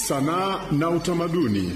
sanaa na utamaduni.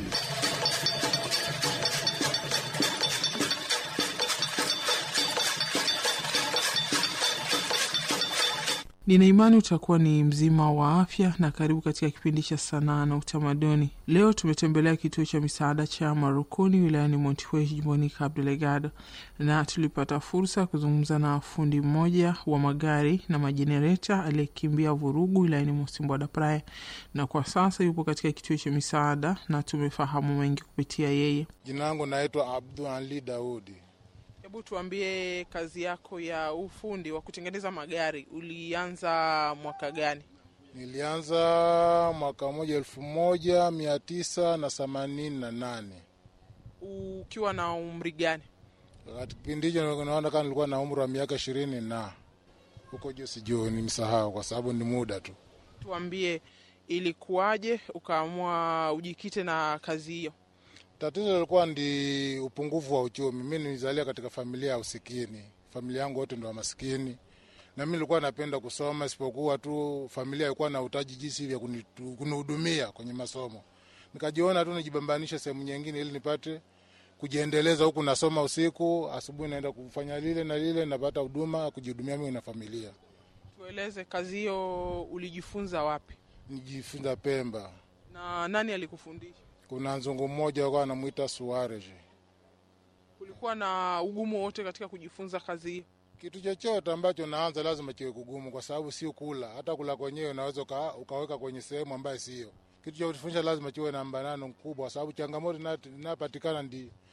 Nina imani utakuwa ni mzima wa afya na karibu katika kipindi cha sanaa na utamaduni. Leo tumetembelea kituo cha misaada cha Marukuni wilayani Montepuez jimboni Cabo Delgado, na tulipata fursa ya kuzungumza na fundi mmoja wa magari na majenereta aliyekimbia vurugu wilayani Mocimboa da Praia, na kwa sasa yupo katika kituo cha misaada na tumefahamu mengi kupitia yeye. Jina langu naitwa Abdul Ali Daudi. Hebu tuambie, kazi yako ya ufundi wa kutengeneza magari ulianza mwaka gani? Nilianza mwaka moja elfu moja mia tisa na themanini na nane Ukiwa na umri gani? wakati kipindi hicho naona kama nilikuwa na umri wa miaka ishirini na huko juu, sijui nimsahau kwa sababu ni muda tu. Tuambie, ilikuwaje ukaamua ujikite na kazi hiyo? Tatizo lilikuwa ndi upungufu wa uchumi. Mi nilizalia katika familia ya usikini, familia yangu wote ndo maskini, na mi nilikuwa napenda kusoma, isipokuwa tu familia ilikuwa na utaji jinsi vya kunitu- kunihudumia kwenye masomo. Nikajiona tu nijibambanishe sehemu nyingine ili nipate kujiendeleza, huku nasoma usiku, asubuhi naenda kufanya lile na lile, napata huduma kujihudumia mimi na familia. Tueleze, kazi hiyo ulijifunza wapi Nijifunza Pemba, na nani alikufundisha? kuna nzungu mmoja alikuwa anamwita Suarez. Kulikuwa na ugumu wote katika kujifunza kazi hiyo? Kitu chochote ambacho naanza lazima kiwe kugumu, kwa sababu sio kula. Hata kula kwenyewe unaweza uka, ukaweka kwenye sehemu ambayo sio. Kitu cha kufundisha lazima kiwe na mbanano mkubwa, kwa sababu changamoto ina- inayopatikana ndi